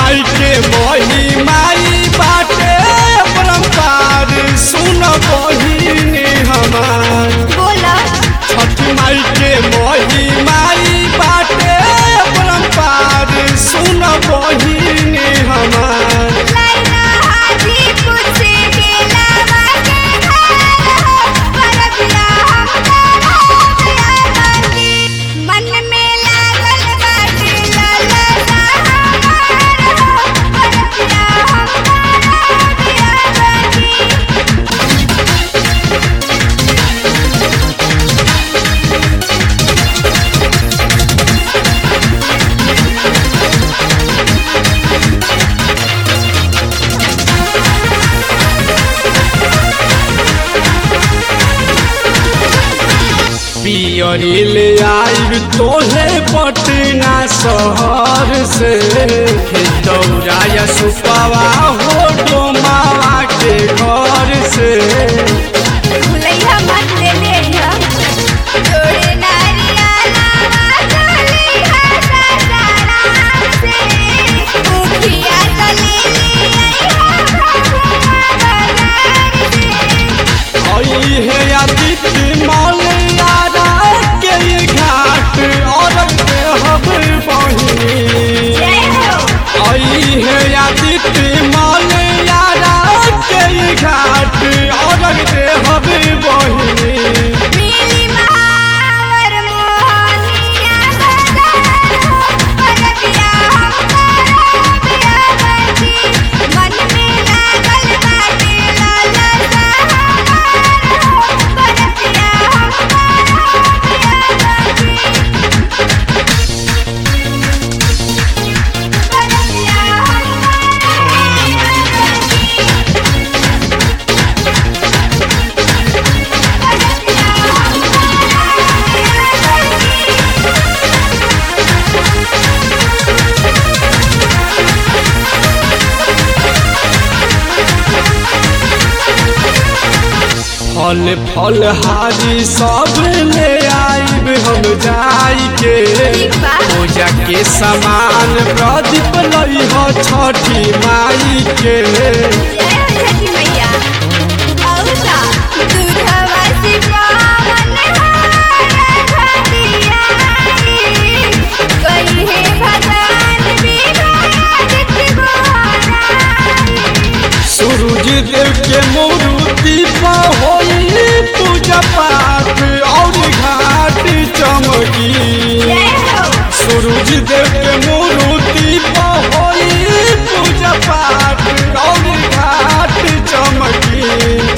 माई के मोही माई बाटे परम्पार सुन बहिनी हमार बोला छठ माई के मोही माई बाटे परम्पार सुन बहिनी हमार लाइना हाजीपुर से गेला बाके घर हो परबिया हमरा बाकी मन में लागल बाटे ललना हमार हो परबिया हमरा बाकी पियरी ले आइब तोहे पटना शहर से दौड़ाया सुपवा हो डोमावा के घर से भुलैया मत ले लेया जोड़े नारिया लावा चलिया ससुराल से मुखिया तो ले लिया बाजार से आई है आदित्य मौलियारा के ये घाट और हब बहिनी जय हो आई है आदित्य मौलियारा के ये घाट और हब बहिनी मिली महावर मोहनिया बाजार हो परबिया हमरा बिया बाकी मन में लागल बाटे लालसा हमार हो परबिया हमरा बिया बाकी परबिया फल फल हारी सब ले आइब हम जाई के ठीक बा। पूजा के सामान प्रदीप लई हो छठी माई के जय हो छठी मैया औसा दूधवा से पावन हार घटिया कही है भगवान विराजित गोहराई सूरज देव के मूर्ति पर होई पूजा पाठ और घाट चमकी जय हो सूरज देव के मूर्ति पर होई पूजा पाठ और घाट चमकी